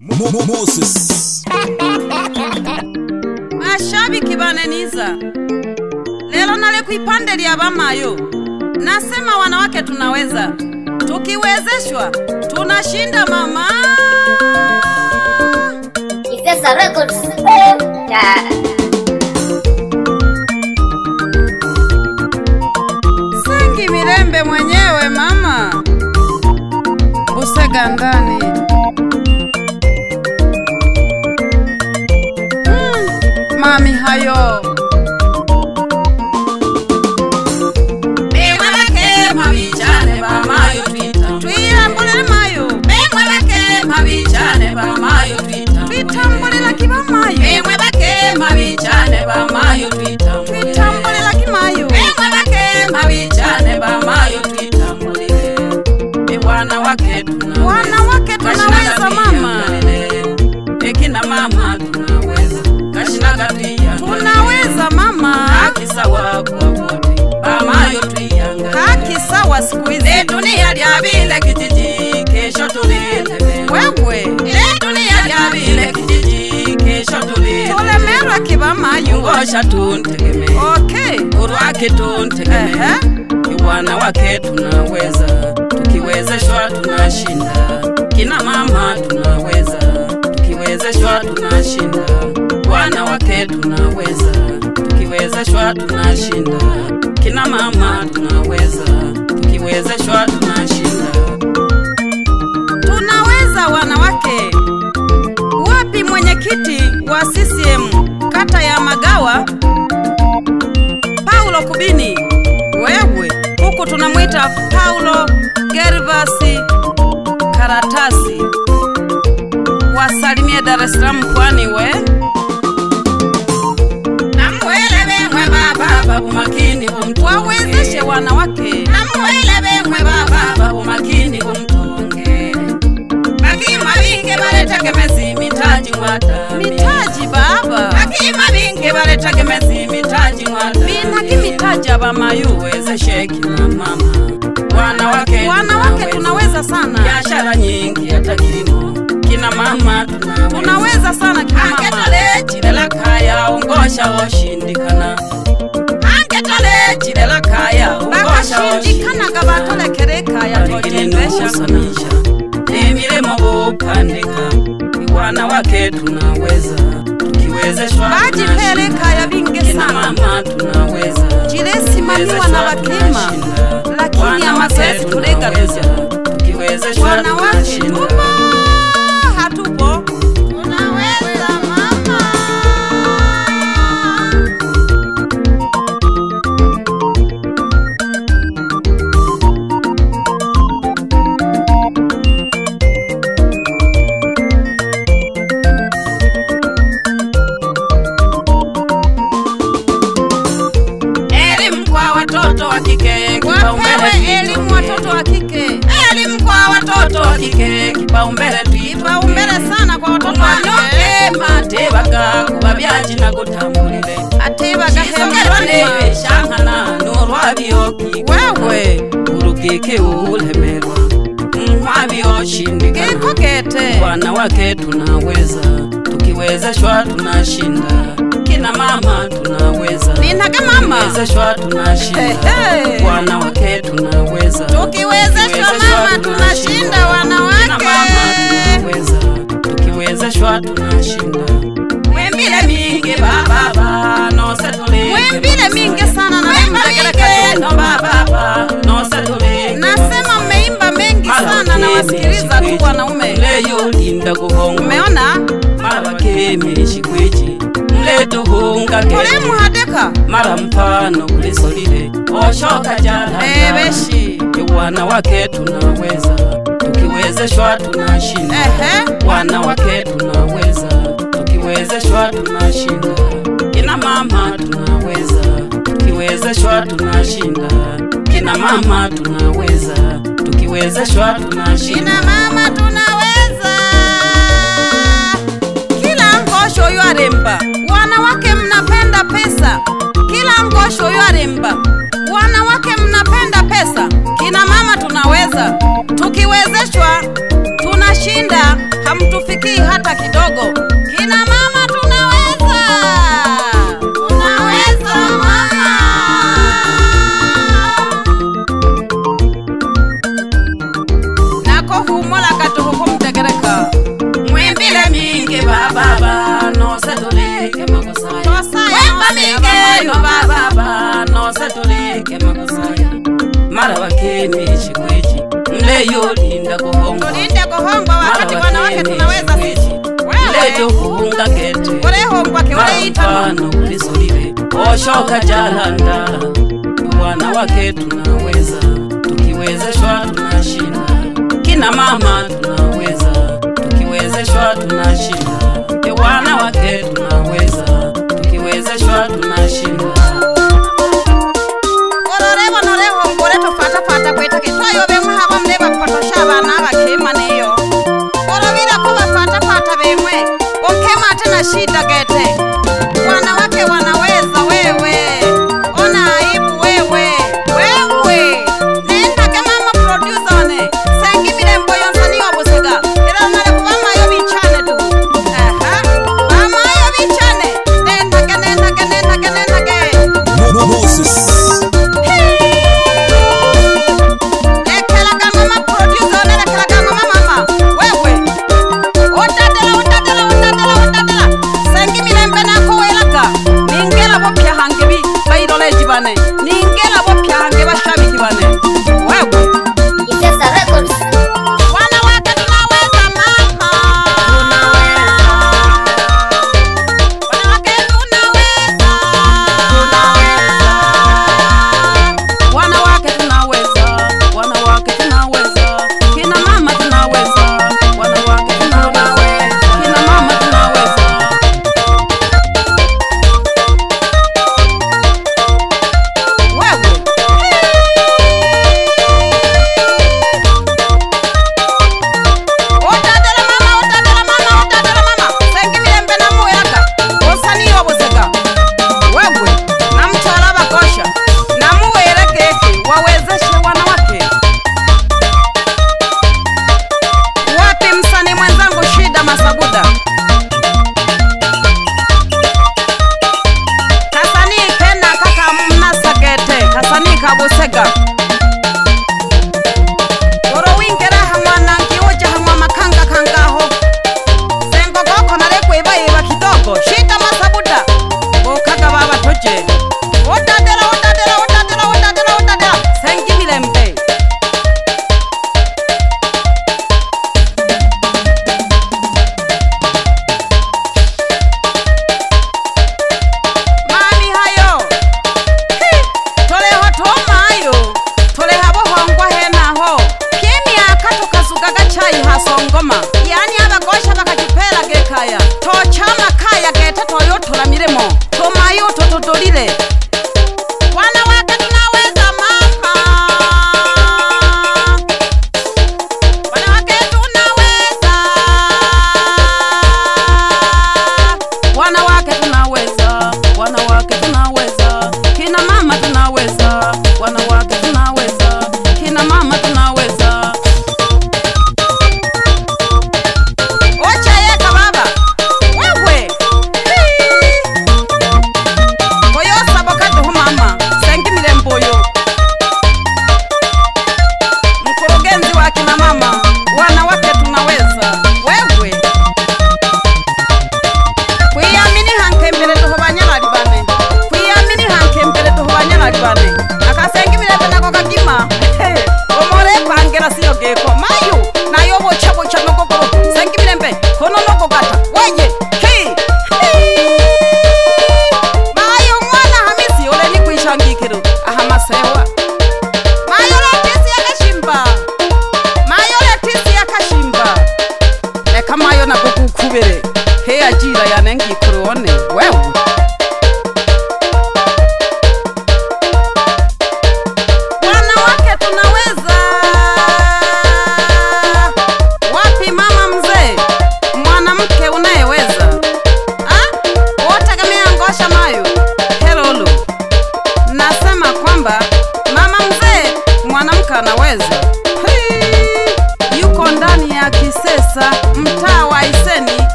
Mo- Mo- Moses. mashabiki baneniza lelo nale kuipande lya bamayo nasema wanawake tunaweza tukiwezeshwa tunashinda mama Kisesa Records. Yeah. sengi mirembe mwenyewe mama busega ndani mm, mami hayo Bemwebeke mabichane bamayo twita twiyambulile mayo Bemwebeke mabichane bamayo twita twitambulila kibamayo Bemwebeke mabichane bamayo twita twitambulila kimayo Bemwebeke mabichane bamayo twita mulile Ewana wake tunaweza wanawake tunaweza mama Ekina mama tunaweza Kashinaga tuiyangalie tunaweza mama Haki sawa kwa wote Bamayo tuiyangalie haki sawa siku hizi Le dunia lyabile kijiji kesho tulile wewe Le dunia lyabile kijiji kesho tulile tulemerwa kibamayo Ngosha tuntegeme okay urwake tuntegeme Ehe. Iwana wake tunaweza tukiwezeshwa tunashinda kina mama tunaweza tukiwezeshwa tunashinda wana wake tunaweza tukiwezeshwa tunashinda kina mama tunaweza tukiwezeshwa tunashinda tunaweza wanawake wapi mwenyekiti wa CCM kata ya Magawa Paulo Kubini wewe huku tunamwita Paulo Gervasi Karatasi wasalimie Dar es Salaam kwani we namwelebemwe bababa bumakini bumtu wawezeshe wanawake namwelebemwe bababa bumakini bumtunge bakima binge baletegemezi mitaji mwata mitaji baba bakima binge baletegemezi mitaji mwata binaki mitaji abamayu uwezeshe kina mama wanawake wanawake tunaweza sana biashara nyingi hata kilimo kina mama tunaweza tunaweza sana kina mama angetole chilela kaya ungosha woshindikana angetole chilela kaya ungosha woshindikana bakashindikanaga batolekereka yatotembesha kusanisha emiremo bupandika iwana wake tunaweza tukiwezeshwa bajipeleka ya binge kina sana mama tunaweza jilesimamiwa na bakema lakini amazoezi tulega tuja tukiwezeshwa wanawake tunashinda tupo hatupo tunaweza mama elimu kwa watoto wa kike kipaumbele wapewe elimu watoto wa kike elimu kwa watoto wa kike kipaumbele kipaumbele sana kwa watoto wa kike wanokema tebaga kuba byaji na gutambulire atebaga isongerwa nebe shankana nurwabyoki wewe urugike ulemerwa nkwabyoshindigana kiko gete wanawake tunaweza tukiwezeshwa tunashinda kina mama tunaweza nintage mama tukiwezeshwa tunashinda Ehe. wanawake tunaweza tukiwezeshwa mama tunashinda Kina wanawake mama tunaweza tukiwezeshwa tunashinda mwembile mingi bababa nose tuleke mwembile mingi sana na mtegeleka no bababa nose tuleke nasema mmeimba mengi sana na wasikiliza tu wanaume leyo linda kuhonga umeona mara bakemere shikweji mletuhunga ulemu hadeka mara mpano kulisolile oshoka jala ebeshi wana wake tunaweza tukiwezeshwa tunashinda ehe wana wake tunaweza tukiwezeshwa tunashinda kina mama tunaweza tukiwezeshwa tunashinda kina mama tunaweza tukiwezeshwa tunashinda Kina mama tunaweza. Kila ngosho yo aremba, wanawake mnapenda pesa. Kila ngosho yo aremba, wanawake mnapenda pesa. Kina mama tunaweza, tukiwezeshwa tunashinda, hamtufikii hata mara wakeni shikwichi mleyo linda kuhongwa tulinde kuhongwa wakati Mara wanawake wakeni tunaweza sisi shikwichi mleto wewe kuhunga kete urehongwake ureitama mfano ulisolile oshoka jalanda wanawake tunaweza tukiwezeshwa tunashinda kina mama tunaweza tukiwezeshwa tunashinda e wanawake tunaweza tukiwezeshwa tunashinda ororebo norehongore tufatafata kwita kitwayo bemwe haba mle bapotosha abana bakema niyo orovira ko bafatafata bemwe okema ate na shida gete wanawake wanaweza wewe ona aibu wewe wewe nendage mama producer one sengi mirembo yonsani obusiga era nale kubamayo bichane tu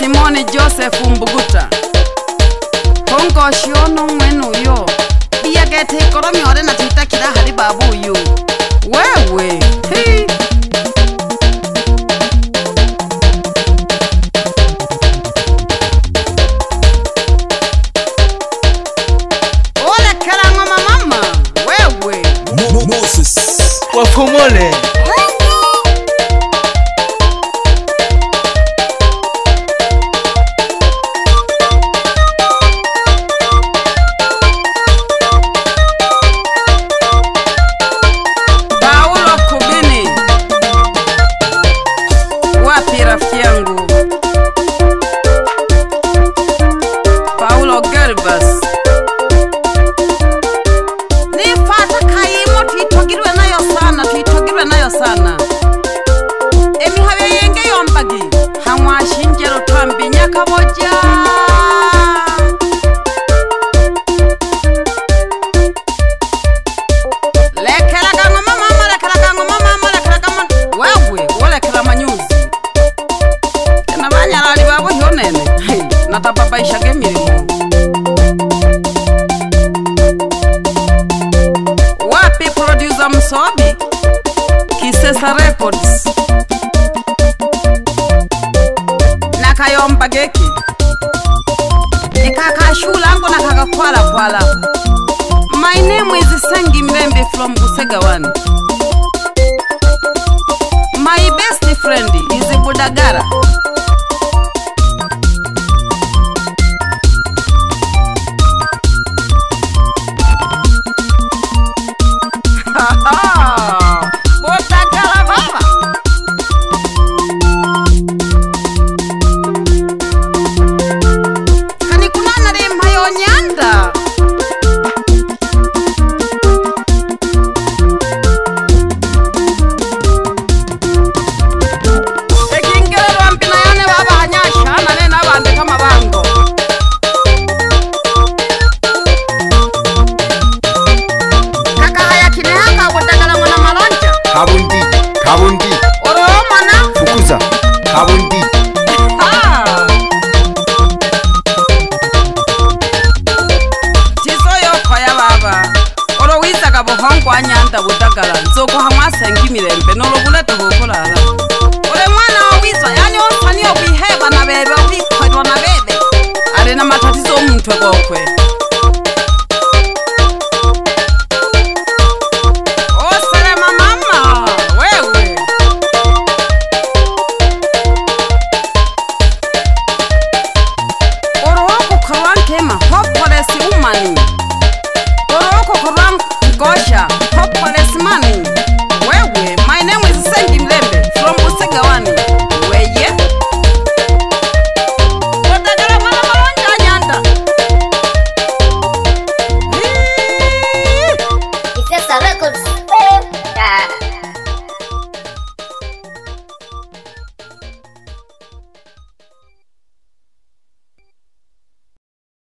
simoni joseph mbuguta hongociono ng'wen uyo biagete ikoromi ore na twitakira hari babu uyu wewe Hii. olekera ng'oma mama wewe Mo- Mo- Moses. wafumole paulo kubini wapi rafiki yangu paulo gervas nifata kayimo twitogirwe nayo sana twitogirwe nayo sana emihabe yenge yombagi hamwashinjero twambinya kaboja lekeraga ng'oma mama lekeraga ng'oma mama lekeraga ma wewe wolekera manyuzi tena banyarari babohyo nene Hey, natababaishaga emirimo wapi producer msobi kisesa records na kayomba geki nikakashulangu na kakakwalakwala my name is sengi mbembe from busegawan my best friend is budagara budagara baba kani kunana rimpayo nyanda ekingererwa mpina yane babanyashana ne nabandika mabango kakahaya kinehaka budagala ng'ona malonja kabundi kabundi oromona fukuza kabundi tiso yokoya baba olowizaga buhongwa nyanda budagala nzokuha mwasenga imirembe nolobulete bukulala ule mwana wawizwa yani onsani okwiheba na bebe okwikhwelwa na bebe ali na matatizo omutwe gokwe oselema mama wewe oroho kukorwa nkema hopolesi umani